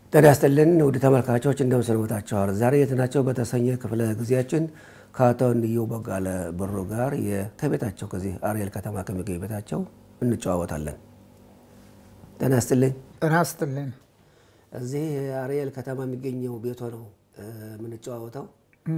ጤና ይስጥልን ውድ ተመልካቾች እንደምን ሰንብታችኋል? ዛሬ የት ናቸው በተሰኘ ክፍለ ጊዜያችን ከአቶ እንየው ቦጋለ ብሩ ጋር ከቤታቸው ከዚህ አርኤል ከተማ ከሚገኝ ቤታቸው እንጨዋወታለን። ጤና ይስጥልኝ። ጤና ይስጥልኝ። እዚህ አርኤል ከተማ የሚገኘው ቤቶ ነው የምንጨዋወተው።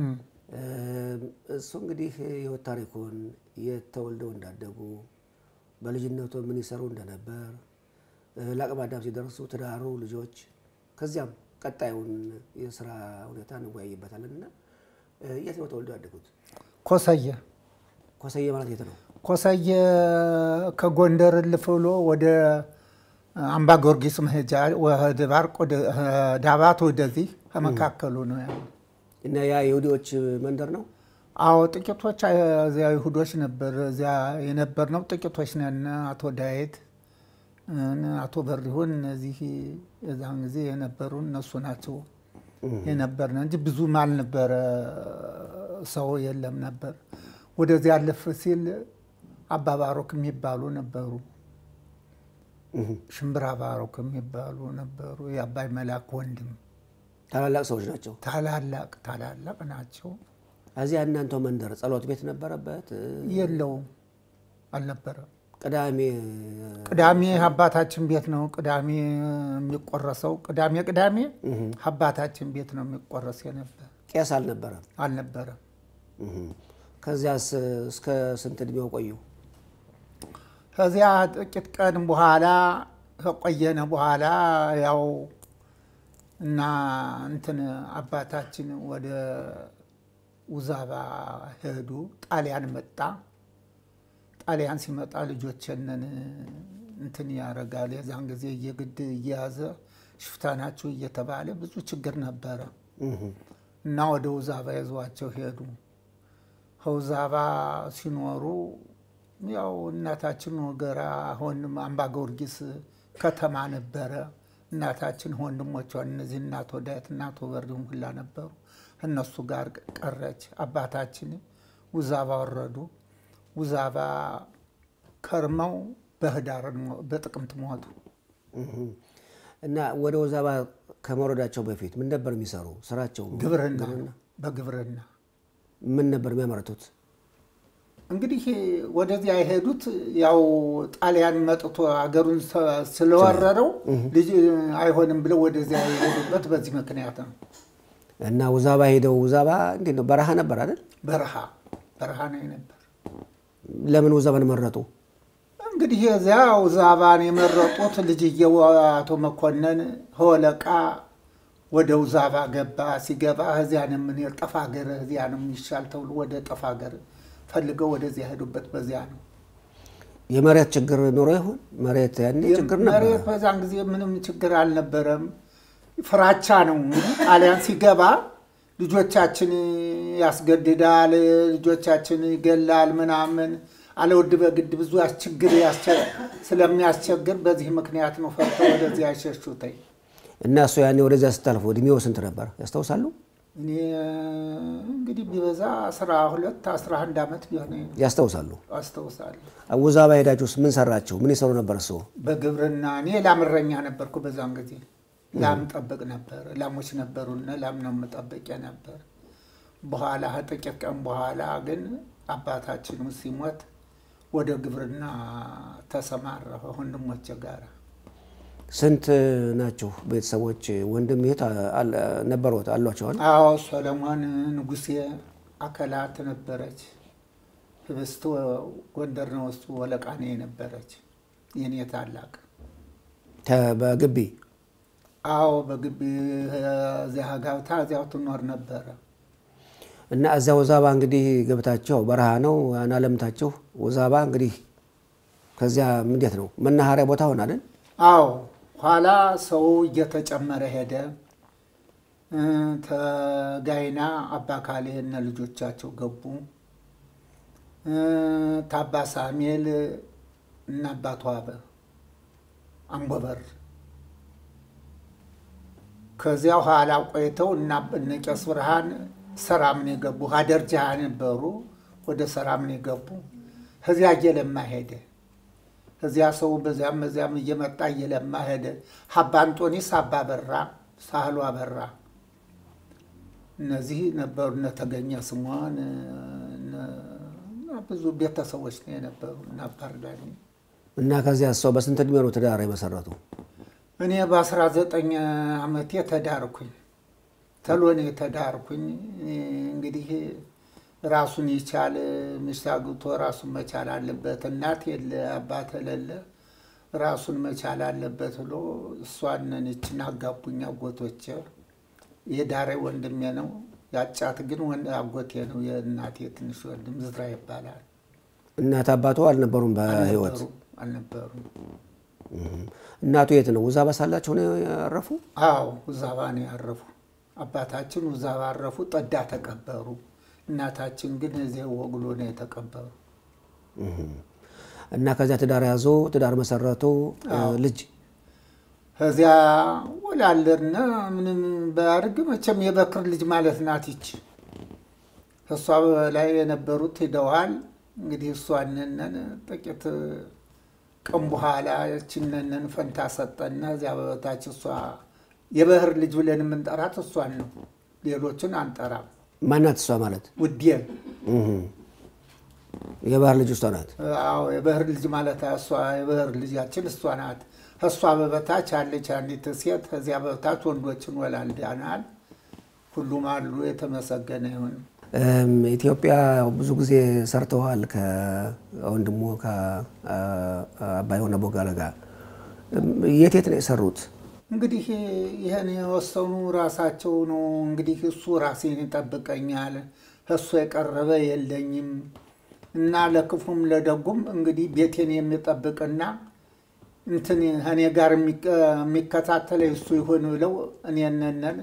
እሱ እንግዲህ የህይወት ታሪኩን የት ተወልደው እንዳደጉ በልጅነቱ ምን ይሰሩ እንደነበር ለአቅመ አዳም ሲደርሱ ትዳሩ፣ ልጆች ከዚያም ቀጣዩን የስራ ሁኔታ እንወያይበታለን እና የት ነው ተወልደው ያደጉት? ኮሰየ ኮሰየ ማለት የት ነው? ኮሰየ ከጎንደር እልፍ ብሎ ወደ አምባ ጊዮርጊስ መሄጃ ወደ ባርቅ ወደ ዳባት ወደዚህ ከመካከሉ ነው ያለው። እና ያ የይሁዲዎች መንደር ነው። አዎ ጥቂቶች እዚያ ይሁዶች ነበር። እዚያ የነበር ነው ጥቂቶች ነን። አቶ ዳዊት አቶ በሪሁን እነዚህ የዛን ጊዜ የነበሩ እነሱ ናቸው የነበርነ እንጂ ብዙም አልነበረ ሰው የለም ነበር። ወደዚያ አለፍ ሲል አባ ባሮክ የሚባሉ ነበሩ። ሽምብራ ባሮክ የሚባሉ ነበሩ። የአባይ መላክ ወንድም ታላላቅ ሰዎች ናቸው። ታላላቅ ታላላቅ ናቸው። እዚያ እናንተ መንደር ጸሎት ቤት ነበረበት? የለውም አልነበረም። ቅዳሜ ቅዳሜ አባታችን ቤት ነው ቅዳሜ የሚቆረሰው። ቅዳሜ ቅዳሜ አባታችን ቤት ነው የሚቆረስ የነበር ቄስ አልነበረም? አልነበረም። ከዚያስ እስከ ስንት እድሜው ቆዩ? ከዚያ ጥቂት ቀን በኋላ ከቆየነ በኋላ ያው እና እንትን አባታችን ወደ ውዛባ ሄዱ። ጣሊያን መጣ። ጣሊያን ሲመጣ ልጆችንን እንትን ያደርጋል። የዛን ጊዜ እየግድ እየያዘ ሽፍታ ናችሁ እየተባለ ብዙ ችግር ነበረ እና ወደ ውዛባ ይዟቸው ሄዱ። ከውዛባ ሲኖሩ ያው እናታችን ወገራ አሁን አምባ ጊዮርጊስ ከተማ ነበረ። እናታችን ወንድሞቿን እነዚህ እናቶ ዳዊት እናቶ በሪሁን ሁላ ነበሩ። እነሱ ጋር ቀረች። አባታችን ውዛባ ወረዱ። ውዛባ ከርመው በህዳር በጥቅምት ሞቱ። እና ወደ ውዛባ ከመውረዳቸው በፊት ምን ነበር የሚሰሩ ስራቸው? ግብርና በግብርና ምን ነበር የሚያመርቱት? እንግዲህ ወደዚያ የሄዱት ያው ጣሊያን መጥቶ ሀገሩን ስለወረረው ልጅ አይሆንም ብለው ወደዚያ የሄዱበት በዚህ ምክንያት ነው። እና ውዛባ ሄደው ውዛባ እንዴት ነው? በረሃ ነበር አይደል? በረሃ በረሃ ነው ነበር። ለምን ውዛባን መረጡ? እንግዲህ የዚያ ውዛባን የመረጡት ልጅየው አቶ መኮንን ሆለቃ ወደ ውዛባ ገባ። ሲገባ እዚያ ነው ምን ጠፋ ሀገር እዚያ ነው የሚሻል ተብሎ ወደ ጠፋ ሀገር ፈልገው ወደዚያ ሄዱበት። በዚያ ነው የመሬት ችግር ኖሮ ይሆን? መሬት ያኔ ችግር ነበር። መሬት በዛን ጊዜ ምንም ችግር አልነበረም። ፍራቻ ነው። ጣሊያን ሲገባ ልጆቻችን ያስገድዳል፣ ልጆቻችን ይገላል፣ ምናምን አለውድ በግድ ብዙ ችግር ስለሚያስቸግር በዚህ ምክንያት ነው ፈርተው ወደዚህ ያሸሹተኝ። እና እሱ ያኔ ወደዚያ ስታልፉ እድሜው ስንት ነበር ያስታውሳሉ? እኔ እንግዲህ ቢበዛ አስራ ሁለት አስራ አንድ ዓመት ቢሆን ያስታውሳሉ? አስታውሳለሁ። ውዛባ ሄዳችሁስ ምን ሰራችሁ? ምን ይሰሩ ነበር? እሱ በግብርና እኔ ላምረኛ ነበርኩ። በዛን ጊዜ ላም ጠብቅ ነበር። ላሞች ነበሩና ላም ነው የምጠብቅ ነበር። በኋላ ጥቂት ቀን በኋላ ግን አባታችን ሲሞት ወደ ግብርና ተሰማራሁ ወንድሞቼ ጋር። ስንት ናችሁ ቤተሰቦች? ወንድም እህት ነበሩት አሏቸዋል? አዎ ሰለሞን ንጉሴ አከላት ነበረች። ህብስት ጎንደር ነው እሱ ወለቃኔ ነበረች የኔ ታላቅ። በግቢ አዎ በግቢ እዚያ ጋብታ እዚያው ትኖር ነበረ። እና እዚያ ውዛባ እንግዲህ ገብታችሁ በረሃ ነው አናለምታችሁ። ውዛባ እንግዲህ ከዚያ እንዴት ነው መናኸሪያ ቦታ ሆናለን? አዎ ኋላ ሰው እየተጨመረ ሄደ። ተጋይና አባ ካሌ እነ ልጆቻቸው ገቡ። ታባ ሳሜል እና አባቷ አንቦበር ከዚያ ኋላ ቆይተው እና እነ ቄስ ብርሃን ሰራምን የገቡ ሀደር ጃሃ ነበሩ። ወደ ሰራምን የገቡ ከዚያ እየለማ ሄደ። እዚያ ሰው በዚያም በዚያም እየመጣ እየለማ ሄደ። አባ አንጦኒስ አባ በራ ሳህሉ አበራ እነዚህ ነበሩ። እነ ተገኘ ስሟን ብዙ ቤተሰቦች ነው የነበሩ እና አባርዳኒ እና ከዚያ ሰው በስንት እድሜ ነው ትዳር የመሰረቱ? እኔ በአስራ ዘጠኝ ዓመቴ ተዳርኩኝ። ተሎ ነው የተዳርኩኝ። እንግዲህ ራሱን ይቻል ሚስት አግብቶ ራሱን መቻል አለበት። እናት የለ አባት የሌለ ራሱን መቻል አለበት ብሎ እሷንን ይችን አጋቡኝ አጎቶቼ። የዳሬ ወንድሜ ነው ያጫት ግን አጎቴ ነው። የእናቴ ትንሽ ወንድም ዝራ ይባላል። እናት አባቱ አልነበሩም በህይወት? አልነበሩም። እናቱ የት ነው? ውዛባ ሳላቸው ነው ያረፉ? አዎ ውዛባ ነው ያረፉ። አባታችን ውዛባ አረፉ፣ ጠዳ ተቀበሩ። እናታችን ግን እዚህ ወግሎ ነው የተቀበሩ። እና ከዚያ ትዳር ያዞ ትዳር መሰረቱ። ልጅ ከዚያ ወላለድና ምንም ባያድግ መቼም የበክር ልጅ ማለት ናት ይች። ከእሷ ላይ የነበሩት ሂደዋል። እንግዲህ እሷንነን ጥቂት ቀን በኋላ ያችንነን ፈንታ ሰጠና እዚያ በበታች እሷ የበህር ልጅ ብለን የምንጠራት እሷን ነው። ሌሎችን አንጠራም። ማናት እሷ ማለት? ውዴን የባህር ልጅ እሷ ናት። አዎ የበህር ልጅ ማለት እሷ የበህር ልጃችን እሷ ናት። ከእሷ በበታች አለች አንዲት ሴት። ከዚያ በበታች ወንዶችን ወላልዳናል። ሁሉም አሉ። የተመሰገነ ይሁን። ኢትዮጵያ ብዙ ጊዜ ሰርተዋል ከወንድሞ ከአባይ ሆነ ቦጋለ ጋር። የት የት ነው የሰሩት? እንግዲህ ይህን የወሰኑ ራሳቸው ነው። እንግዲህ እሱ ራሴን ይጠብቀኛል፣ እሱ የቀረበ የለኝም እና ለክፉም ለደጉም እንግዲህ ቤቴን የሚጠብቅና እንትን እኔ ጋር የሚከታተለ እሱ ይሁን ብለው እኔነነን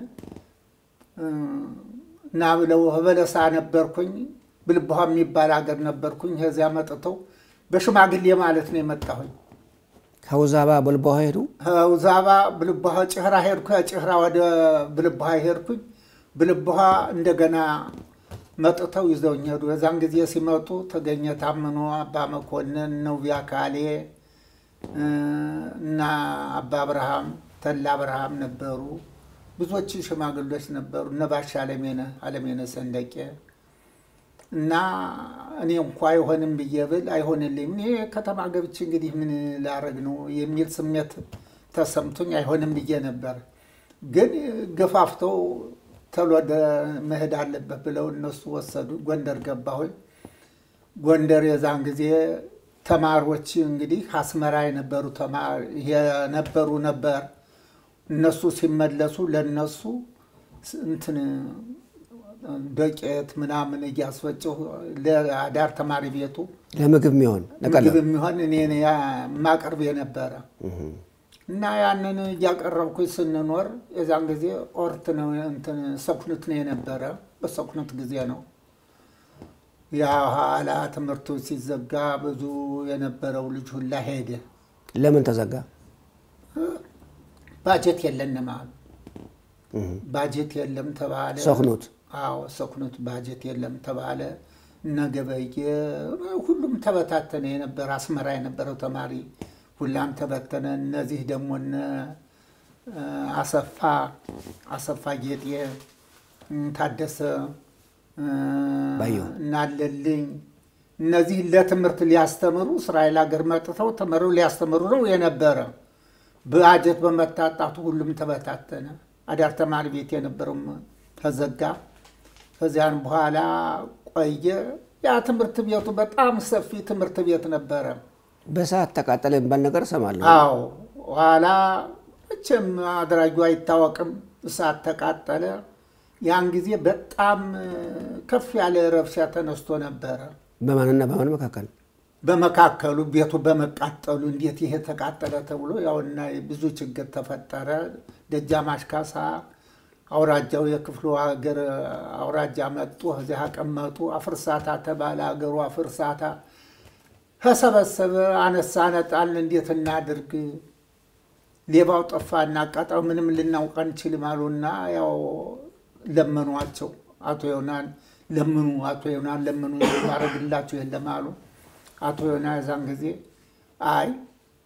እና ብለው በለሳ ነበርኩኝ። ብልባሃ የሚባል ሀገር ነበርኩኝ። ከዚያ መጥተው በሽማግሌ ማለት ነው የመጣሁኝ። ከውዛባ በልባሃ ሄዱ። ውዛባ ብልባሃ ጭህራ ሄድኩ። ጭህራ ወደ ብልባሃ ሄድኩኝ። ብልባሃ እንደገና መጥተው ይዘውኝ ሄዱ። የዛን ጊዜ ሲመጡ ተገኘ ታምኖ፣ አባ መኮንን፣ ነውቢያ ካሌ እና አባ አብርሃም ተላ አብርሃም ነበሩ። ብዙዎች ሽማግሎች ነበሩ። እነ ባሻ አለሜነ አለሜነ ሰንደቄ እና እኔ እንኳ አይሆንም ብዬ ብል አይሆንልኝም። እኔ ከተማ ገብቼ እንግዲህ ምን ላረግ ነው የሚል ስሜት ተሰምቶኝ አይሆንም ብዬ ነበር። ግን ገፋፍተው ተሎ መሄድ አለበት ብለው እነሱ ወሰዱ። ጎንደር ገባሁኝ። ጎንደር የዛን ጊዜ ተማሪዎች እንግዲህ አስመራ የነበሩ የነበሩ ነበር እነሱ ሲመለሱ ለነሱ እንትን ዶቄት ምናምን እያስፈጭሁ ለአዳር ተማሪ ቤቱ ለምግብ የሚሆን ምግብ የሚሆን እኔ የማቀርብ የነበረ እና ያንን እያቀረብኩኝ ስንኖር የዛን ጊዜ ኦርት ነው እንትን ሰኩኑት ነው የነበረ። በሰኩኑት ጊዜ ነው ያ ኋላ ትምህርቱ ሲዘጋ ብዙ የነበረው ልጅ ሁላ ሄደ። ለምን ተዘጋ? ባጀት የለንም አሉ። ባጀት የለም ተባለ። ሰኩኑት አዎ ሰኩኑት ባጀት የለም ተባለ። እነገበየ ሁሉም ተበታተነ። የነበረ አስመራ የነበረው ተማሪ ሁላም ተበተነ። እነዚህ ደግሞ እነ አሰፋ አሰፋ ጌጤ፣ ታደሰ እናለልኝ እነዚህ ለትምህርት ሊያስተምሩ እስራኤል ሀገር መጥተው ተመረው ሊያስተምሩ ነው የነበረ በአጀት በመታጣቱ ሁሉም ተበታተነ። አዳር ተማሪ ቤት የነበረውም ተዘጋ። ከዚያን በኋላ ቆየ። ያ ትምህርት ቤቱ በጣም ሰፊ ትምህርት ቤት ነበረ። በሰዓት ተቃጠለ የሚባል ነገር እሰማለሁ። አዎ፣ ኋላ መቼም አድራጊው አይታወቅም። እሳት ተቃጠለ። ያን ጊዜ በጣም ከፍ ያለ ረብሻ ተነስቶ ነበረ። በማንና በማን መካከል? በመካከሉ ቤቱ በመቃጠሉ እንዴት ይሄ ተቃጠለ ተብሎ ያውና ብዙ ችግር ተፈጠረ። ደጃዝማች ካሳ አውራጃው የክፍሉ ሀገር አውራጃ መጡ። እዚያ አቀመጡ። አፍርሳታ ተባለ። ሀገሩ አፍርሳታ ተሰበሰበ። አነሳ ነጣል እንዴት እናድርግ? ሌባው ጠፋ እናቃጣው ምንም ልናውቅ አንችልም አሉና ያው ለመኗቸው። አቶ ዮናን ለምኑ፣ አቶ ዮናን ለምኑ ማድረግላቸው የለም አሉ። አቶ ዮና የዛን ጊዜ አይ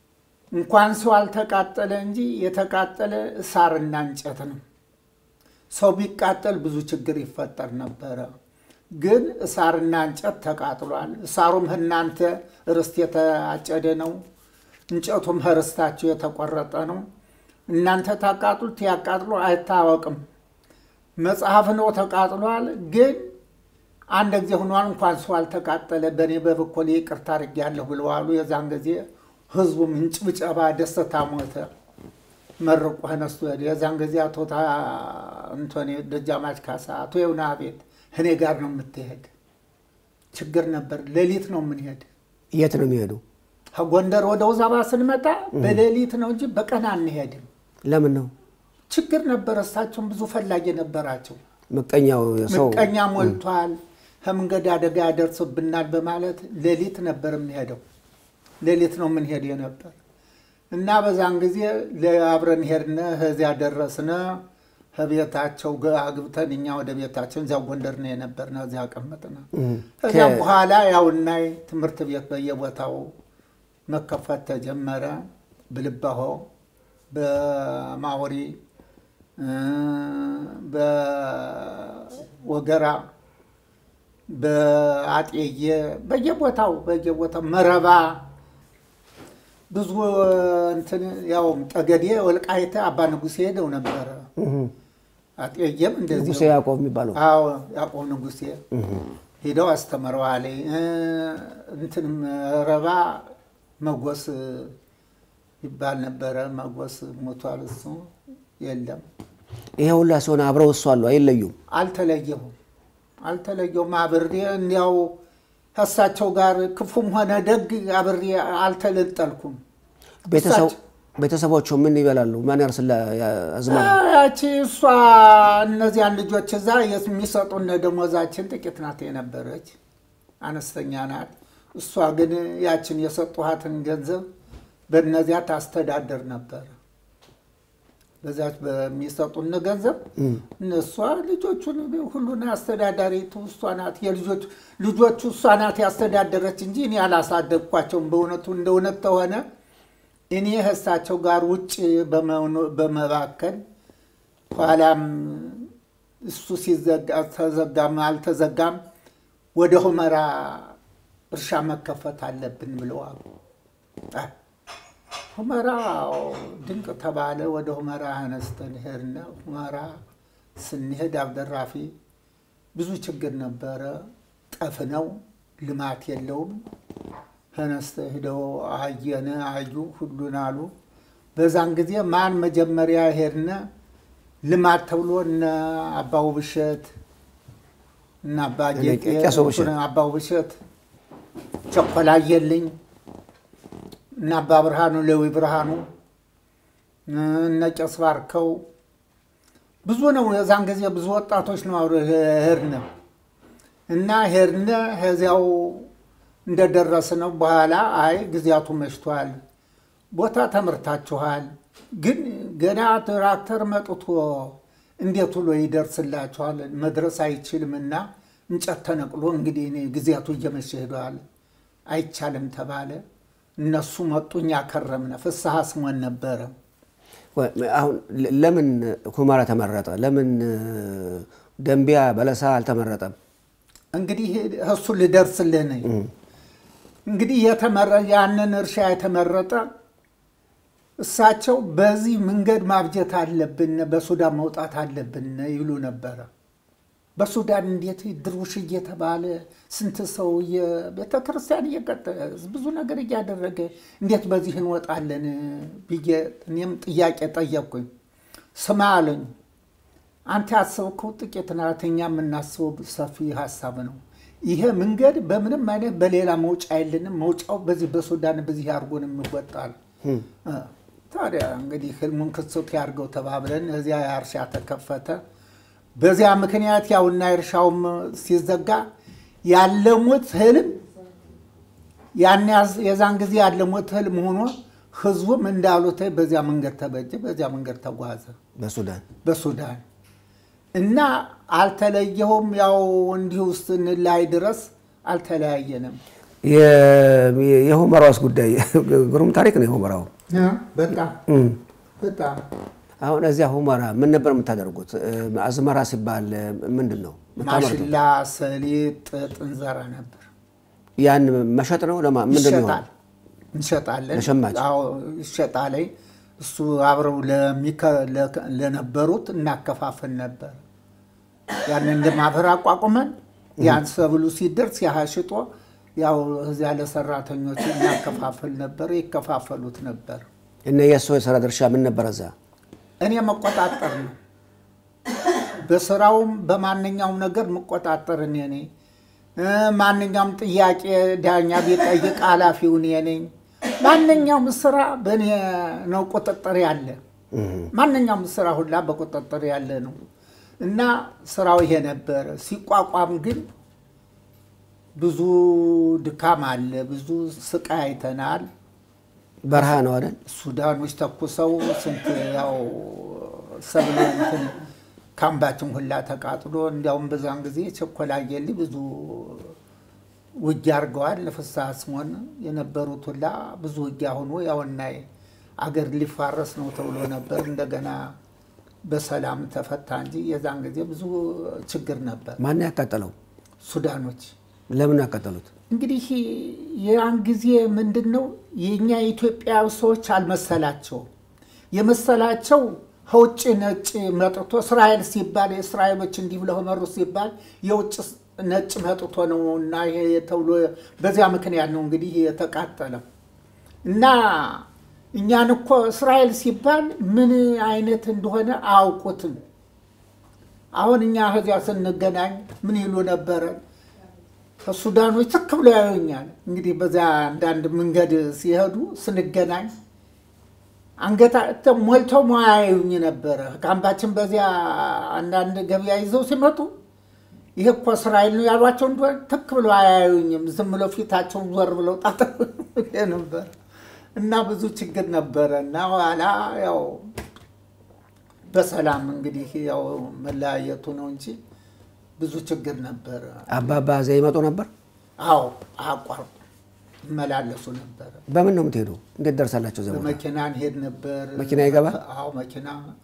እንኳን ሰው አልተቃጠለ እንጂ የተቃጠለ እሳርና እንጨት ነው። ሰው ቢቃጠል ብዙ ችግር ይፈጠር ነበረ። ግን እሳርና እንጨት ተቃጥሏል። እሳሩም እናንተ ርስት የተአጨደ ነው፣ እንጨቱም ርስታችሁ የተቆረጠ ነው። እናንተ ታቃጥሉት ያቃጥሎ አይታወቅም። መጽሐፍ ነው ተቃጥሏል። ግን አንድ ጊዜ ሆኗል። እንኳን ሰው አልተቃጠለ በእኔ በበኩሌ ይቅርታ አድርጌያለሁ ብለዋሉ። የዛን ጊዜ ህዝቡም እንጭብጨባ ደስታ ሞተ። መርቆ ነስቶ ሄደ። የዛን ጊዜ አቶ እንቶኔ ደጃማች ካሳ አቶ የውና ቤት እኔ ጋር ነው የምትሄድ። ችግር ነበር። ሌሊት ነው የምንሄድ። የት ነው የሚሄዱ? ከጎንደር ወደ ውዛባ ስንመጣ በሌሊት ነው እንጂ በቀን አንሄድም። ለምን ነው? ችግር ነበር። እሳቸውም ብዙ ፈላጊ ነበራቸው። ምቀኛው ሰው ምቀኛ ሞልቷል፣ ከመንገድ አደጋ ያደርስብናል በማለት ሌሊት ነበር የምንሄደው። ሌሊት ነው የምንሄድ ነበር እና በዛን ጊዜ አብረን ሄድነ። ከዚያ ደረስነ። ከቤታቸው አግብተን እኛ ወደ ቤታችን እዚያ ጎንደር ነው የነበርነ። እዚያ ቀመጥነ። ከዚያም በኋላ ያውናይ ትምህርት ቤት በየቦታው መከፈት ተጀመረ። ብልባሆ፣ በማወሪ፣ በወገራ፣ በአጤየ በየቦታው በየቦታው መረባ ብዙ እንትን ያው ጠገዴ ወልቃይተ አባ ንጉሴ ሄደው ነበረ። አጤየም እንደዚህ ንጉሴ ያዕቆብ የሚባለው አዎ ያዕቆብ ንጉሴ ሄደው አስተምረዋል። እንትን መረባ መጎስ ይባል ነበረ። መጎስ ሞቷል። እሱ የለም። ይሄ ሁላ ሲሆን አብረው እሱ አሉ አይለዩም። አልተለየሁም አልተለየሁም። አብሬ እንዲያው ከእሳቸው ጋር ክፉም ሆነ ደግ አብሬ አልተለጠልኩም። ቤተሰቦቹ ምን ይበላሉ? ማን ያርስላ አዝመራ? ያቺ እሷ እነዚያን ልጆች እዛ የሚሰጡን ደሞዛችን ጥቂት ናት የነበረች አነስተኛ ናት። እሷ ግን ያችን የሰጡሃትን ገንዘብ በእነዚያ ታስተዳደር ነበር። በዛች በሚሰጡን ገንዘብ እነሷ ልጆቹን ሁሉን አስተዳዳሪቱ እሷ ናት። የልጆች ልጆቹ እሷ ናት ያስተዳደረች እንጂ እኔ አላሳደግኳቸውም። በእውነቱ እንደ እውነት ተሆነ እኔ ከእሳቸው ጋር ውጭ በመባከል ኋላም እሱ ሲዘጋ ተዘጋም አልተዘጋም ወደ ሁመራ እርሻ መከፈት አለብን ብለዋል። ሁመራ ድንቅ ተባለ። ወደ ሁመራ አነስተን ሄድን። ሁመራ ስንሄድ አብደራፊ ብዙ ችግር ነበረ። ጠፍ ነው፣ ልማት የለውም። ተነስተ ሄደው አየነ አዩ ሁሉን አሉ። በዛን ጊዜ ማን መጀመሪያ ሄድነ ልማት ተብሎ እነ አባው ብሸት እና አባ ጌጤ አባው ብሸት ቸኮላየልኝ እና አባ ብርሃኑ ሌዊ ብርሃኑ እነ ቄስ ባርከው ብዙ ነው። የዛን ጊዜ ብዙ ወጣቶች ነው ሄድነ እና ሄድነ ከዚያው እንደደረስ ነው በኋላ አይ ጊዜያቱ መሽቷል፣ ቦታ ተምርታችኋል፣ ግን ገና ትራክተር መጥቶ እንዴት ብሎ ይደርስላችኋል? መድረስ አይችልም እና እንጨት ተነቅሎ እንግዲህ እኔ ጊዜያቱ እየመሸ ሄዷል፣ አይቻልም ተባለ። እነሱ መጡ፣ እኛ ከረምነ። ፍስሐ ስሞን ነበረ። አሁን ለምን ሁመራ ተመረጠ? ለምን ደንቢያ በለሳ አልተመረጠም? እንግዲህ እሱ ልደርስልህ ነኝ። እንግዲህ የተመረ ያንን እርሻ የተመረጠ እሳቸው በዚህ መንገድ ማብጀት አለብን፣ በሱዳን መውጣት አለብን ይሉ ነበረ። በሱዳን እንዴት ድርውሽ እየተባለ ስንት ሰው ቤተ ክርስቲያን እየቀጠ ብዙ ነገር እያደረገ እንዴት በዚህ እንወጣለን ብዬ እኔም ጥያቄ ጠየቅኩኝ። ስማ አለኝ፣ አንተ ያሰብከው ጥቂት ናት፣ እኛ የምናስበው ሰፊ ሀሳብ ነው። ይሄ መንገድ በምንም አይነት በሌላ መውጫ የለንም። መውጫው በዚህ በሱዳን በዚህ አድርጎን የሚወጣል። ታዲያ እንግዲህ ህልሙን ክሱት ያድርገው ተባብለን እዚያ እርሻ ተከፈተ። በዚያ ምክንያት ያውና እርሻውም ሲዘጋ ያለሙት ህልም ያን የዛን ጊዜ ያለሙት ህልም ሆኖ ህዝቡም እንዳሉት በዚያ መንገድ ተበጀ፣ በዚያ መንገድ ተጓዘ በሱዳን በሱዳን እና አልተለየሁም። ያው እንዲሁ ስንላይ ድረስ አልተለያየንም። የሁመራውስ ጉዳይ ግሩም ታሪክ ነው። የሁመራው በጣም በጣም አሁን እዚያ ሁመራ ምን ነበር የምታደርጉት? አዝመራ ሲባል ምንድን ነው የምታመርቱት? ማሽላ፣ ሰሊጥ፣ ጥጥ እንዘራ ነበር። ያን መሸጥ ነው ለማ ምንድን ነው ይሸጣል እንሸጣለን። ለሸማች? አዎ ይሸጣል። እሱ አብረው ለሚከ- ለከ- ለነበሩት እናከፋፍል ነበር። ያንን እንደ ማህበር አቋቁመን ያን ሰብሉ ሲደርስ ያህ ሽጦ ያው እዚያ ለሰራተኞች እናከፋፍል ነበር። ይከፋፈሉት ነበር። እና የእሱ የስራ ድርሻ ምን ነበር እዛ? እኔ መቆጣጠር ነው። በስራውም በማንኛውም ነገር መቆጣጠር እኔ ነኝ። እ ማንኛውም ጥያቄ ዳኛ ቢጠይቅ ኃላፊው እኔ ነኝ። ማንኛውም ስራ በእኔ ነው ቁጥጥር ያለ። ማንኛውም ስራ ሁላ በቁጥጥር ያለ ነው እና ስራው ይሄ ነበረ። ሲቋቋም ግን ብዙ ድካም አለ፣ ብዙ ስቃይ አይተናል። በረሃ ነው አይደል? ሱዳኖች ተኩሰው ስንት ያው ሰብሎ እንትን ካምባችን ሁላ ተቃጥሎ እንዲያውም በዛን ጊዜ ቸኮላ የሊ ብዙ ውጊያ አድርገዋል። ለፍስሐ ስሞን የነበሩት ሁላ ብዙ ውጊያ ሆኖ ያውና አገር ሊፋረስ ነው ተብሎ ነበር። እንደገና በሰላም ተፈታ እንጂ የዛን ጊዜ ብዙ ችግር ነበር። ማን ያቃጠለው? ሱዳኖች ለምን ያቃጠሉት? እንግዲህ ያን ጊዜ ምንድን ነው የእኛ የኢትዮጵያ ሰዎች አልመሰላቸውም። የመሰላቸው ከውጭ ነጭ መጥቶ እስራኤል ሲባል የእስራኤሎች እንዲህ ብለው መሩ ሲባል የውጭ ነጭ መጥቶ ነው እና ይሄ ተብሎ በዚያ ምክንያት ነው እንግዲህ የተቃጠለው እና እኛን እኮ እስራኤል ሲባል ምን አይነት እንደሆነ አያውቁትም። አሁን እኛ ከዚያ ስንገናኝ ምን ይሉ ነበረ? ከሱዳኖች ትክ ብሎ ያዩኛል። እንግዲህ በዚያ አንዳንድ መንገድ ሲሄዱ ስንገናኝ አንገታ ሞልተው ማያዩኝ ነበረ። ካምባችን በዚያ አንዳንድ ገበያ ይዘው ሲመጡ ይሄ እኮ እስራኤል ነው ያሏቸው እንደሆነ ትክ ብሎ አያዩኝም። ዝም ብለው ፊታቸውን ዞር ብለው ጣጥ ነበር እና ብዙ ችግር ነበረ እና ኋላ ያው በሰላም እንግዲህ ያው መለያየቱ ነው እንጂ ብዙ ችግር ነበረ። አባባ እዚያ ይመጡ ነበር? አዎ አቋርጡ ይመላለሱ ነበረ። በምን ነው የምትሄዱ? እንዴት ደርሳላቸው እዚያ ቦታ? በመኪና እንሄድ ነበር። መኪና ይገባል? አዎ መኪና።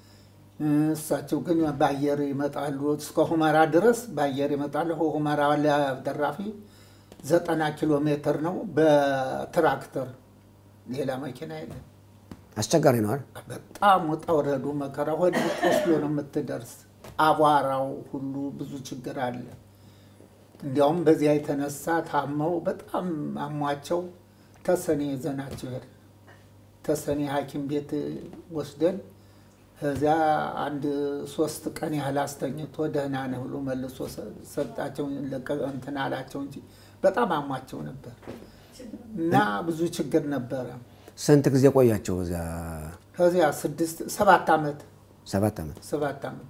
እሳቸው ግን በአየር ይመጣሉ። እስከ ሁመራ ድረስ በአየር ይመጣሉ። ሁመራ ለደራፊ ዘጠና ኪሎ ሜትር ነው በትራክተር ሌላ መኪና የለም። አስቸጋሪ ነው አይደል? በጣም ውጣ ውረዱ መከራ ሆድ ቆስሎ ነው የምትደርስ። አቧራው ሁሉ ብዙ ችግር አለ። እንዲያውም በዚያ የተነሳ ታመው በጣም አሟቸው ተሰኔ ይዘናቸው ሄድ ተሰኔ ሐኪም ቤት ወስደን ከዚያ አንድ ሶስት ቀን ያህል አስተኝቶ ደህና ነህ ብሎ መልሶ ሰጣቸው። ለቀ- እንትን አላቸው እንጂ በጣም አሟቸው ነበር እና ብዙ ችግር ነበረ። ስንት ጊዜ ቆያቸው እዚያ? ከዚያ ስድስት ሰባት ዓመት ሰባት ዓመት። ሰባት ዓመት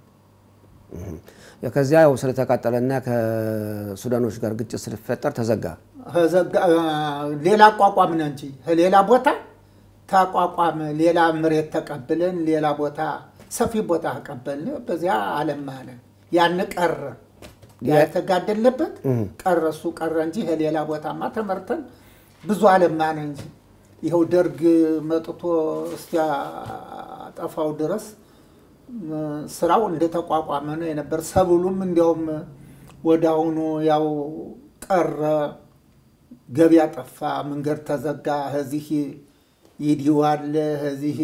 ከዚያ ያው ስለተቃጠለና ከሱዳኖች ጋር ግጭት ስለፈጠር ተዘጋ። ከዘጋ- ሌላ አቋቋምን እንጂ ሌላ ቦታ ተቋቋመ። ሌላ መሬት ተቀብለን ሌላ ቦታ ሰፊ ቦታ ተቀበልን። በዚያ አለማነ ያን ቀረ ያ የተጋደለበት ቀረ እሱ ቀረ እንጂ ከሌላ ቦታማ ተመርተን ብዙ አለማነ እንጂ ይኸው ደርግ መጥቶ እስኪያጠፋው ድረስ ስራው እንደተቋቋመ ነው የነበር። ሰብሉም እንዲያውም ወደ አሁኑ ያው ቀረ፣ ገበያ ጠፋ፣ መንገድ ተዘጋ። ከዚህ ይዲው አለ፣ ከዚህ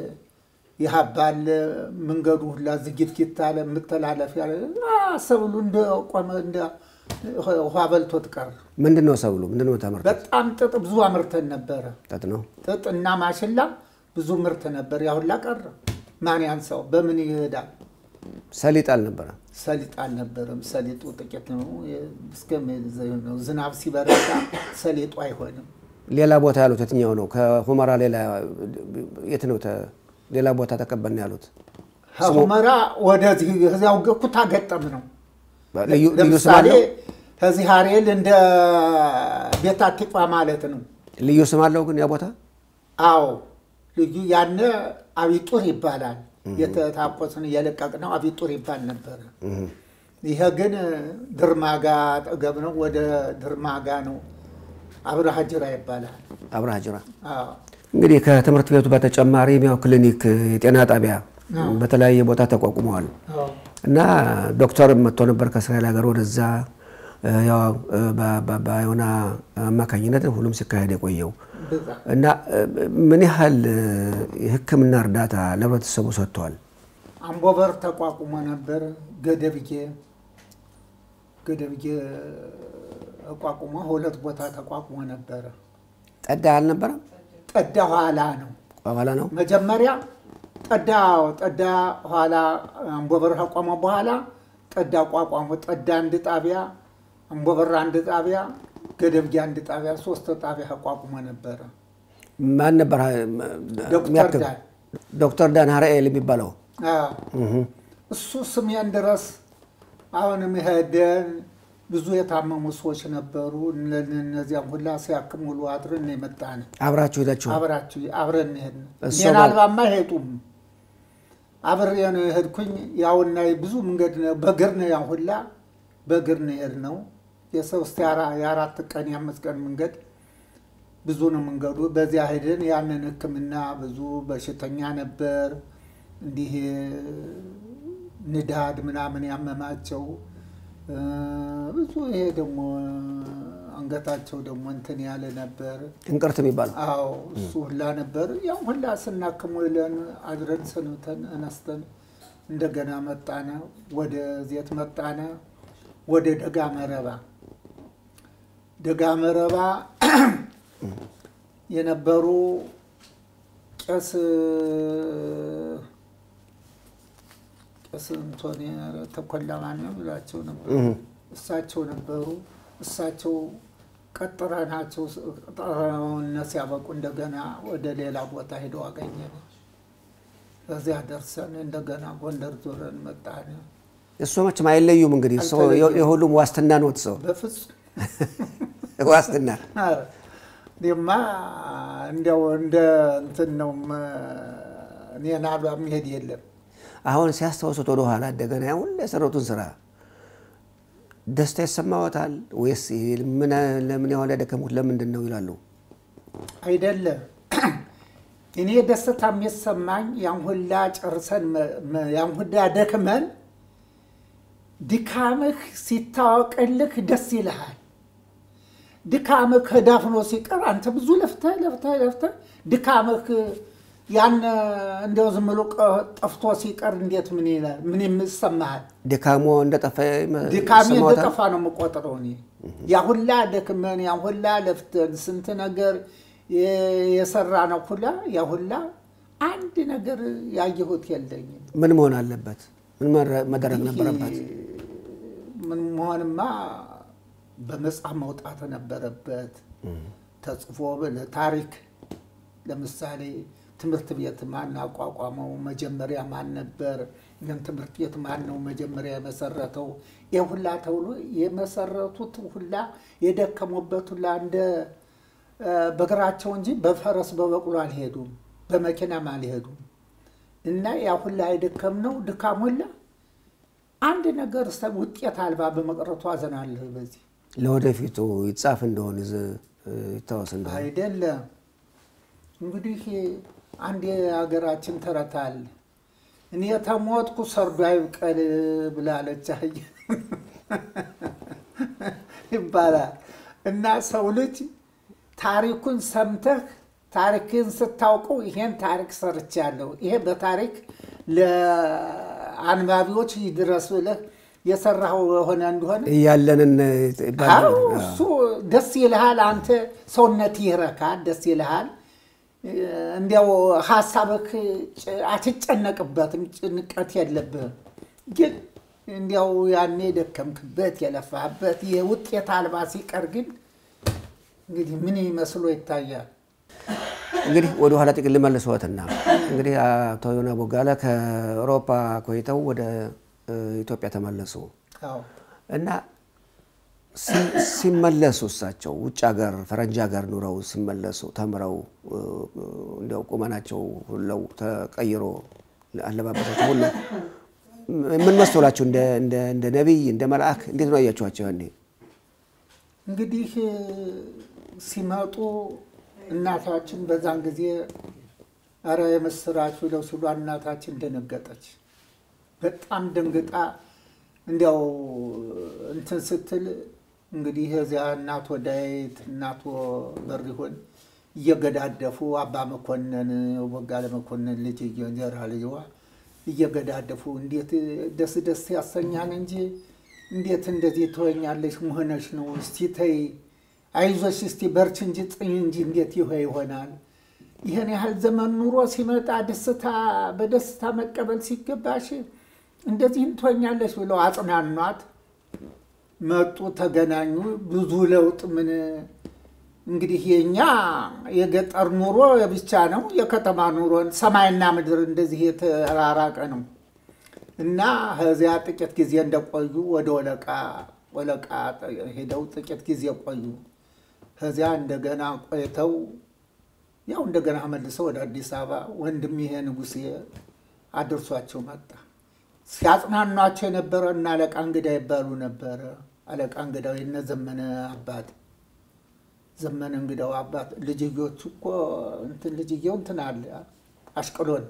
ይሀባ አለ፣ መንገዱ ሁላ ዝጊትጊት አለ፣ የምተላለፊያ አለ። ሰብሉ እንደቆመ እንደ ውሃ በልቶት ቀረ። ምንድን ነው ሰብሉ? ምንድን ነው የምታመርቱት? በጣም ጥጥ ብዙ አምርተን ነበረ። ጥጥ ነው። ጥጥ እና ማሽላ ብዙ ምርት ነበር። ያ ሁላ ቀረ። ማን ያንሳው? በምን ይሄዳል? ሰሊጥ አልነበረ። ሰሊጥ አልነበረም። ሰሊጡ ጥቂት ነው። እስከ ነው ዝናብ ሲበረታ ሰሊጡ አይሆንም። ሌላ ቦታ ያሉት የትኛው ነው? ከሁመራ ሌላ የት ነው? ተ- ሌላ ቦታ ተቀበልን ያሉት ከሁመራ ወደዚህ እዚያው ኩታ ገጠም ነው። ልዩ ልዩ ስም ለምሳሌ አለው? ከዚህ ሀሬል እንደ ቤት አቲቋ ማለት ነው። ልዩ ስም አለው ግን ያ ቦታ አዎ ልዩ ያነ አቢጡር ይባላል። የተታቆስን እየለቀቅ ነው አቢጡር ይባል ነበረ። ይሄ ግን ድርማጋ አጠገብ ነው። ወደ ድርማጋ ነው። አብረሃ ጅራ ይባላል። አብርሃ ጅራ። አዎ እንግዲህ ከትምህርት ቤቱ በተጨማሪም ያው ክሊኒክ፣ የጤና ጣቢያ በተለያየ ቦታ ተቋቁመዋል እና ዶክተርም መጥቶ ነበር ከእስራኤል ሀገር ወደዛ ያው በዮና አማካኝነት ሁሉም ሲካሄድ የቆየው እና ምን ያህል የሕክምና እርዳታ ለህብረተሰቡ ሰጥተዋል? አምቦበር ተቋቁሞ ነበር። ገደብዬ ገደብዬ ተቋቁሞ ሁለት ቦታ ተቋቁሞ ነበረ። ጠዳ አልነበረም? ጠዳ ኋላ ነው ኋላ ነው። መጀመሪያ ጠዳ ጠዳ ኋላ አምቦበር ከቆመ በኋላ ጠዳ ቋቋሙ። ጠዳ አንድ ጣቢያ፣ አምቦበር አንድ ጣቢያ፣ ገደብጌ አንድ ጣቢያ፣ ሶስት ጣቢያ ተቋቁሞ ነበረ። ማን ነበር? ዶክተር ዳን ዶክተር ዳን ሀርኤል የሚባለው እሱ ስሜን ድረስ አሁንም ሄደን ብዙ የታመሙ ሰዎች ነበሩ። እነዚያም ሁላ ሲያክም ውሎ አድረን ነው የመጣን። አብራችሁ ሄዳችሁ አብራችሁ አብረን ሄድን። እሱ እኔን ነው። አልባማ አይሄጡም። አብሬ ነው የሄድኩኝ። ያውና ብዙ መንገድ ነው በእግር ነው ያን ሁላ በእግር ነው የሄድነው። የሶስት የአራ- የአራት ቀን የአምስት ቀን መንገድ ብዙ ነው መንገዱ። በዚያ ሄደን ያንን ሕክምና ብዙ በሽተኛ ነበር እንዲህ ንዳድ ምናምን ያመማቸው እ፣ ብዙ ይሄ ደግሞ አንገታቸው ደግሞ እንትን ያለ ነበር። እንቅርት የሚባለው አዎ እሱ ሁላ ነበር። ያው ሁላ ስናክሞ ይለን አድረን ሰንብተን አነስተን እንደገና መጣነ፣ ወደ ዜት መጣነ፣ ወደ ደጋ መረባ ደጋ መረባ የነበሩ ቄስ ቄስ እንቶኒ ተኮላ ማነው ብላቸው ነበር። እሳቸው ነበሩ። እሳቸው ቀጥረናቸው ቀጠረውነ ሲያበቁ እንደገና ወደ ሌላ ቦታ ሄደው አገኘን። በዚያ ደርሰን እንደገና ጎንደር ዞረን መጣን። እሱ መቼም አይለዩም። እንግዲህ ሰው አልተለዩም። የሁሉም ዋስትና ነው። ሰው በፍጹም ዋስትና ኧረ እኔማ እንዲያው እንደ እንትን ነው እኔን አሉ የሚሄድ የለም። አሁን ሲያስታውሱት ወደ ኋላ እንደገና ያ ሁሉ የሰሩትን ስራ ደስታ ይሰማዎታል ወይስ ምን ለምን ያህል ያደከሙት ለምንድን ነው ይላሉ? አይደለም እኔ ደስታ የሚሰማኝ ያን ሁላ ጨርሰን መ- መ- ያን ሁላ ደክመን ድካምህ ሲታወቅልህ ደስ ይልሃል። ድካምህ ከዳፍኖ ሲቀር አንተ ብዙ ለፍተህ ለፍተህ ለፍተህ ድካምህ ያን እንዲያው ዝም ብሎ ቀ- ጠፍቶ ሲቀር እንዴት ምን ይላል? ምን ይሰማሃል? ድካሞ እንደጠፋ ድካሜ ይሰማዎታል? እንደጠፋ ነው የምቆጥረው እኔ። ያ ሁላ ደክመን ያ ሁላ ለፍተን ስንት ነገር የ- የሰራ ነው ሁላ ያ ሁላ አንድ ነገር ያየሁት የለኝም። ምን መሆን አለበት? ምን መረ- መደረግ ነበረበት? ምን መሆንማ በመጽሐፍ መውጣት ነበረበት። ተጽፎ ታሪክ ለምሳሌ ትምህርት ቤት ማን አቋቋመው? መጀመሪያ ማን ነበር? ይህን ትምህርት ቤት ማን ነው መጀመሪያ የመሰረተው? ይህ ሁላ ተብሎ የመሰረቱት ሁላ የደከሙበት ሁላ እንደ እ፣ በእግራቸው እንጂ በፈረስ በበቅሎ አልሄዱም፣ በመኪናም አልሄዱም። እና ያ ሁላ የደከምነው ድካም ሁላ አንድ ነገር ሰ- ውጤት አልባ በመቅረቱ አዘናለሁ። በዚህ ለወደፊቱ ይጻፍ እንደሆን ይዝ- ይታወስ እንደሆን አይደለም እንግዲህ አንድ የሀገራችን ተረት አለ። እኔ ተሞትኩ ሰርዶ አይብቀል ብላለች አህያ ይባላል። እና ሰው ልጅ ታሪኩን ሰምተህ ታሪክን ስታውቀው ይሄን ታሪክ ሰርቻለሁ፣ ይሄ በታሪክ ለአንባቢዎች ይድረስ ብለህ የሰራኸው የሆነ እንደሆነ እያለንን ይባላል። አዎ እሱ ደስ ይልሃል። አንተ ሰውነት ይረካል፣ ደስ ይልሃል። እንዲያው ሀሳብህ ጭ- አትጨነቅበትም፣ ጭንቀት የለብህም። ግን እንዲያው ያኔ የደከምክበት የለፋህበት የውጤት አልባ ሲቀር ግን እንግዲህ ምን መስሎ ይታያል? እንግዲህ ወደ ኋላ ጥቂት ልመልስዎትና እንግዲህ አቶ ዮና ቦጋለ ከአውሮፓ ቆይተው ወደ እ, ኢትዮጵያ ተመለሱ አዎ እና ሲ- ሲመለሱ እሳቸው ውጭ ሀገር ፈረንጅ ሀገር ኑረው ሲመለሱ ተምረው እ, እንዲያው ቁመናቸው ሁለው ተቀይሮ አለባበሳቸው ሁሉ ምን መሰላችሁ? እንደ እንደ እንደ ነቢይ እንደ መልአክ እንዴት ነው አያችኋቸው? ያኔ እንግዲህ ሲመጡ እናታችን በዛን ጊዜ ኧረ የምስራች ብለው ሲሉ እናታችን ደነገጠች። በጣም ደንግጣ እንዲያው እንትን ስትል እንግዲህ እዚያ እናቶ ዳዊት እናቶ በሪሆን እየገዳደፉ አባ መኮንን ወጋለ መኮንን ልጅ እንጀራ ልጅዋ እየገዳደፉ እንዴት ደስ ደስ ያሰኛል እንጂ እንዴት እንደዚህ ትሆኛለሽ መሆነሽ ነው? እስቲ ተይ አይዞሽ፣ እስቲ በርች እንጂ ጽኝ እንጂ እንዴት ይሆ ይሆናል? ይህን ያህል ዘመን ኑሮ ሲመጣ ደስታ በደስታ መቀበል ሲገባሽ እንደዚህም ትሆኛለሽ ብለው አጽናኗት። መጡ፣ ተገናኙ። ብዙ ለውጥ ምን እንግዲህ የኛ የገጠር ኑሮ ብቻ ነው። የከተማ ኑሮን ሰማይና ምድር እንደዚህ የተራራቀ ነው እና ከዚያ ጥቂት ጊዜ እንደቆዩ ወደ ወለቃ ወለቃ ሄደው ጥቂት ጊዜ ቆዩ። ከዚያ እንደገና ቆይተው ያው እንደገና መልሰው ወደ አዲስ አበባ ወንድም ይሄ ንጉሴ አድርሷቸው መጣ። ሲያጽናኗቸው የነበረ እና አለቃ እንግዳ ይባሉ ነበረ። አለቃ እንግዳው የነ ዘመነ አባት ዘመነ እንግዳው አባት ልጅዮቹ እኮ እንትን ልጅየው እንትን አለ አሽቅሎን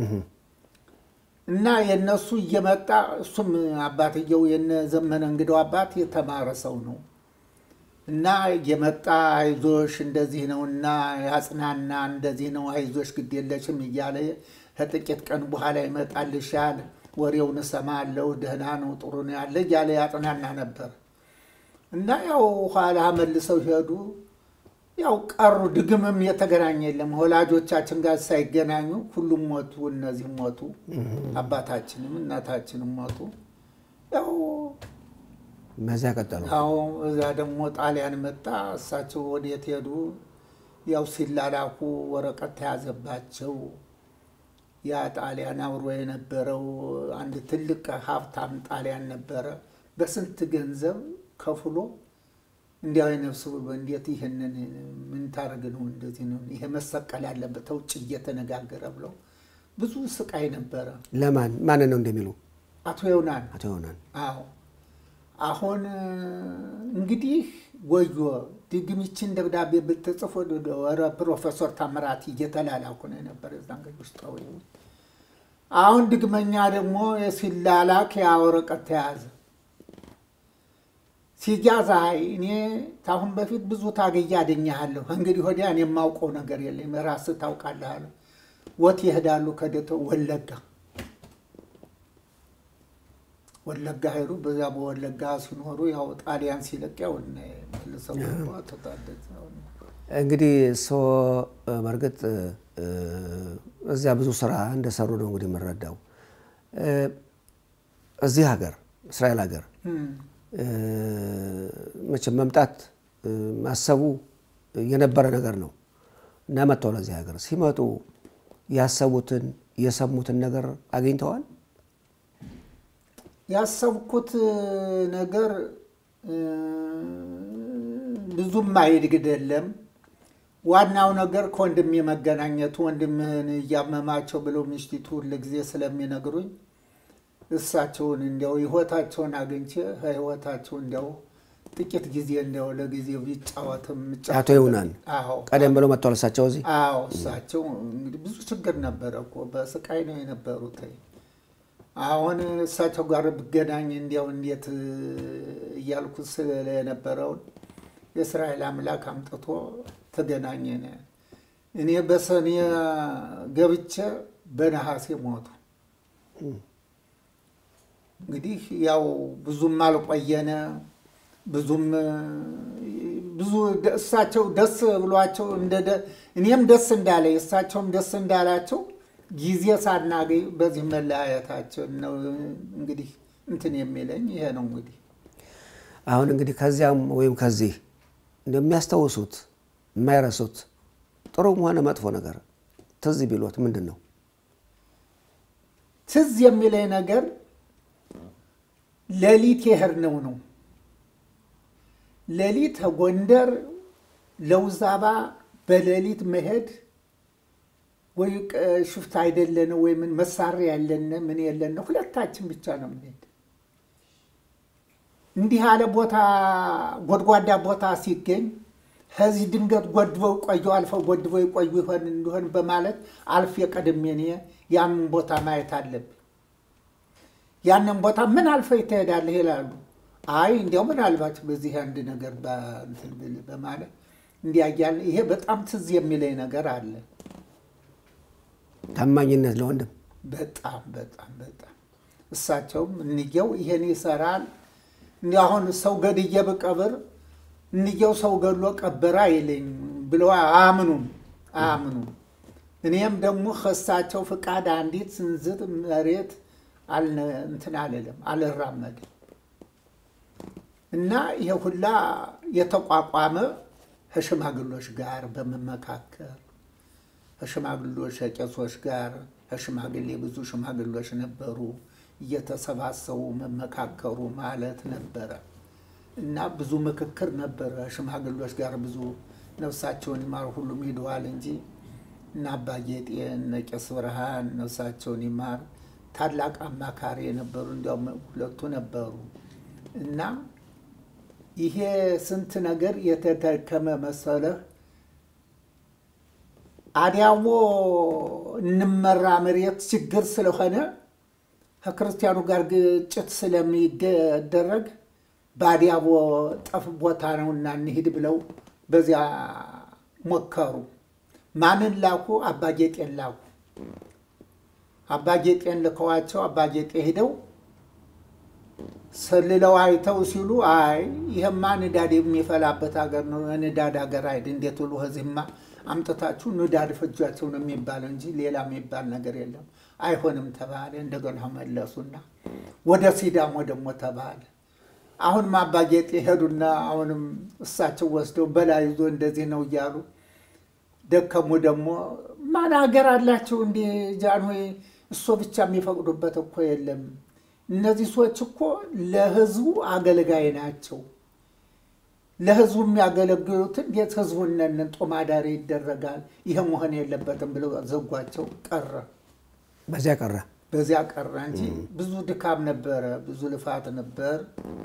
እና የእነሱ እየመጣ እሱም አባትየው የነ ዘመነ እንግዳው አባት የተማረ ሰው ነው እና እየመጣ አይዞሽ እንደዚህ ነው እና ያጽናና እንደዚህ ነው አይዞሽ ግድ የለሽም እያለ ከጥቂት ቀን በኋላ ይመጣልሻል፣ ወሬውን እሰማለሁ፣ ደህና ነው ጥሩ ነው ያለ እያለ ያጽናና ነበር እና ያው ኋላ መልሰው ሄዱ። ያው ቀሩ። ድግምም የተገናኘ የለም። ወላጆቻችን ጋር ሳይገናኙ ሁሉም ሞቱ። እነዚህም ሞቱ። አባታችንም እናታችንም ሞቱ። ያው በዚያ ቀጠሉ። ያው እዚያ ደግሞ ጣሊያን መጣ። እሳቸው ወዴት ሄዱ? ያው ሲላላኩ ወረቀት ተያዘባቸው። ያ ጣሊያን አብሮ የነበረው አንድ ትልቅ ሀብታም ጣሊያን ነበረ። በስንት ገንዘብ ከፍሎ እንዲያው የነፍስ ብሎ እንዴት ይህንን ምን ታደርግ ነው? እንደዚህ ነው ይሄ መሰቀል ያለበት ውጭ እየተነጋገረ ብለው ብዙ ስቃይ ነበረ። ለማን ማንን ነው እንደሚሉ አቶ የውናን አቶ ይሆናል አዎ አሁን እንግዲህ ወዮ ድግምችን ደብዳቤ ብትጽፎ ወረ ፕሮፌሰር ታምራት እየተላላኩ ነው የነበረ እዛን ጊዜ ውስጣዊ አሁን ድግመኛ ደግሞ ሲላላክ ያ ወረቀት ተያዘ። ሲያዝ አይ እኔ ታሁን በፊት ብዙ ታገያ አደኛለሁ እንግዲህ ወዲያ እኔ የማውቀው ነገር የለም ራስህ ታውቃለህ አለ። ወት ይሄዳሉ ከደቶ ወለጋ ወለጋ ሄዱ። በዚያ በወለጋ ሲኖሩ ያው ጣሊያን ሲለቅ ያው መልሰው ተታደት እንግዲህ እርስዎ በእርግጥ እዚያ ብዙ ስራ እንደሰሩ ነው እንግዲህ የምንረዳው። እዚህ ሀገር እስራኤል ሀገር መቼም መምጣት ማሰቡ የነበረ ነገር ነው እና መጥተው ለዚህ ሀገር ሲመጡ ያሰቡትን የሰሙትን ነገር አግኝተዋል። ያሰብኩት ነገር ብዙም አይድግደለም። ዋናው ነገር ከወንድሜ መገናኘቱ ወንድምህን እያመማቸው ብለው ምሽቲቱ ሁልጊዜ ስለሚነግሩኝ እሳቸውን እንዲያው ህይወታቸውን አግኝቼ ህይወታቸው እንዲያው ጥቂት ጊዜ እንዲያው ለጊዜው ቢጫወትም አቶ ይሁናን አዎ ቀደም ብለው መጥተዋል እሳቸው እዚህ አዎ እሳቸው እንግዲህ ብዙ ችግር ነበረ እኮ በስቃይ ነው የነበሩት። አሁን እሳቸው ጋር ብገናኝ እንዲያው እንዴት እያልኩ ስለነበረውን የእስራኤል አምላክ አምጥቶ ተገናኘን። እኔ በሰኔ ገብቼ በነሐሴ ሞቱ። እንግዲህ ያው ብዙም አልቆየነ ብዙም ብዙ እሳቸው ደስ ብሏቸው እኔም ደስ እንዳለ እሳቸውም ደስ እንዳላቸው ጊዜ ሳናገኝ በዚህ መለያየታቸው ነው እንግዲህ እንትን የሚለኝ ይሄ ነው። እንግዲህ አሁን እንግዲህ ከዚያም ወይም ከዚህ እንደሚያስታውሱት የማይረሱት ጥሩም ሆነ መጥፎ ነገር ትዝ ቢሎት ምንድን ነው? ትዝ የሚለኝ ነገር ሌሊት የሄድነው ነው። ሌሊት ጎንደር ለውዛባ በሌሊት መሄድ ወይ ሽፍታ አይደለን ወይ ምን መሳሪያ ያለን ምን የለን ሁለታችን ብቻ ነው የምንሄድ። እንዲህ ያለ ቦታ ጎድጓዳ ቦታ ሲገኝ ከዚህ ድንገት ጎድበው ቆዩ አልፈው ጎድበው ይቆዩ ይሆን እንዲሆን በማለት አልፌ ቀድሜ እኔ ያንን ቦታ ማየት አለብኝ። ያንን ቦታ ምን አልፈህ ትሄዳለህ ይላሉ። አይ እንዲያው ምናልባት በዚህ አንድ ነገር በእንትን ብል በማለት እንዲያ እያልን ይሄ በጣም ትዝ የሚለኝ ነገር አለ። ታማኝነት ለወንድም በጣም በጣም በጣም እሳቸውም እንየው ይሄን ይሰራል። እንዲህ አሁን ሰው ገድዬ ብቀብር እንየው ሰው ገድሎ ቀበረ አይለኝ ብለው አያምኑም አያምኑም። እኔም ደግሞ ከእሳቸው ፍቃድ አንዲት ስንዝር መሬት አልነ- እንትን አልልም አልራመድም። እና ይሄ ሁላ የተቋቋመ ከሽማግሎች ጋር በመመካከር ከሽማግሎች ከቄሶች ጋር ከሽማግሌ ብዙ ሽማግሎች ነበሩ። እየተሰባሰቡ መመካከሩ ማለት ነበረ እና ብዙ ምክክር ነበረ። ሽማግሎች ጋር ብዙ ነፍሳቸውን ይማር ሁሉም ሂደዋል እንጂ እና አባ ጌጤ እነ ቄስ ብርሃን ነፍሳቸውን ይማር ታላቅ አማካሪ የነበሩ እንዲያውም ሁለቱ ነበሩ እና ይሄ ስንት ነገር የተደከመ መሰለህ። አዲያሞ እንመራ መሬት ችግር ስለሆነ ከክርስቲያኑ ጋር ግጭት ስለሚደረግ በአዲያቦ ጠፍ ቦታ ነውና እንሂድ ብለው በዚያ ሞከሩ። ማንን ላኩ? አባጌጤን ላኩ። አባጌጤን ልከዋቸው አባጌጤ ሂደው ሰልለው አይተው ሲሉ አይ ይህማ ንዳድ የሚፈላበት ሀገር ነው፣ ንዳድ ሀገር አይደል፣ እንዴት ብሎ ከዚህማ አምጥታችሁ ንዳድ ፈጇቸው ነው የሚባለው እንጂ ሌላ የሚባል ነገር የለም። አይሆንም ተባለ። እንደገና መለሱና ወደ ሲዳሞ ደግሞ ተባለ። አሁንም አባጌጤ ሄዱና አሁንም እሳቸው ወስደው በላይ ይዞ እንደዚህ ነው እያሉ ደከሙ። ደግሞ ማን ሀገር አላቸው እንዲ ጃንሆይ እሶ ብቻ የሚፈቅዱበት እኮ የለም። እነዚህ ሰዎች እኮ ለህዝቡ አገልጋይ ናቸው። ለህዝቡ የሚያገለግሉትን እንዴት ህዝቡን ነን ጦማዳሪ ይደረጋል? ይህ መሆን የለበትም ብለው ዘጓቸው። ቀረ በዚያ ቀረ። በዚያ ቀረ እንጂ ብዙ ድካም ነበረ፣ ብዙ ልፋት ነበር።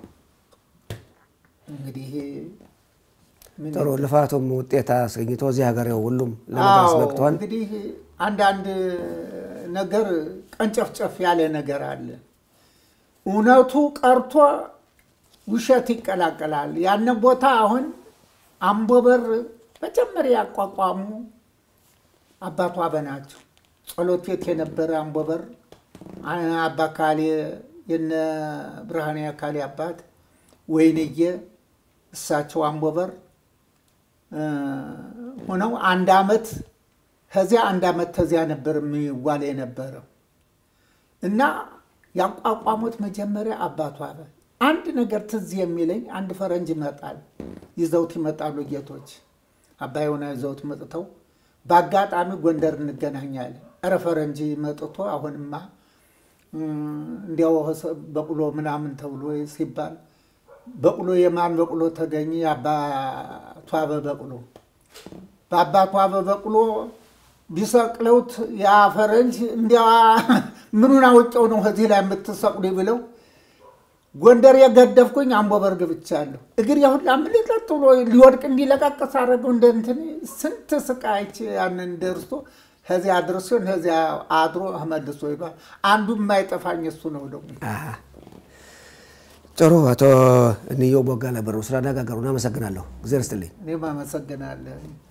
እንግዲህ ምን ጥሩ ልፋቱም ውጤት አስገኝቶ እዚህ ሀገር ያው ሁሉም ለመድረስ አዎ፣ በቅቷል። እንግዲህ አንዳንድ ነገር ቀንጨፍጨፍ ያለ ነገር አለ። እውነቱ ቀርቶ ውሸት ይቀላቀላል። ያንን ቦታ አሁን አምቦበር መጀመሪያ ያቋቋሙ አባቷ በናቸው። ጸሎት ቤት የነበረ አምቦበር አባ ካሌ የነ ብርሃኔ አካሌ አባት ወይንዬ እሳቸው አምቦበር እ ሆነው አንድ አመት ከዚያ አንድ አመት ከዚያ ነበር የሚዋል የነበረው እና ያቋቋሙት መጀመሪያ አባቷ በ አንድ ነገር ትዝ የሚለኝ አንድ ፈረንጅ ይመጣል፣ ይዘውት ይመጣሉ ጌቶች አባይሆና ይዘውት መጥተው በአጋጣሚ ጎንደር እንገናኛለን። ኧረ ፈረንጅ መጥቶ አሁንማ እንዲያው በቅሎ ምናምን ተብሎ ሲባል በቅሎ የማን በቅሎ ተገኘ? የአባቷ በበቅሎ በአባቷ በበቅሎ ቢሰቅለውት ያ ፈረንጅ እንዲያ ምኑን አውቄው ነው ከዚህ ላይ የምትሰቅሉ ብለው ጎንደር የገደፍኩኝ አምቦበር ገብቻለሁ። እግር የሁላ ምልጠጥ ብሎ ሊወድቅ እንዲለቃቀስ አደረገው። እንደ እንትን ስንት ስቃይች ያንን ደርሶ ከዚያ አድርሶን ከዚያ አድሮ መልሶ ይሏል። አንዱ የማይጠፋኝ እሱ ነው ደግሞ አሃ። ጥሩ አቶ እንየው ቦጋለ በሩ ስላነጋገሩን አመሰግናለሁ። እግዚአብሔር ይስጥልኝ። እኔም አመሰግናለሁ።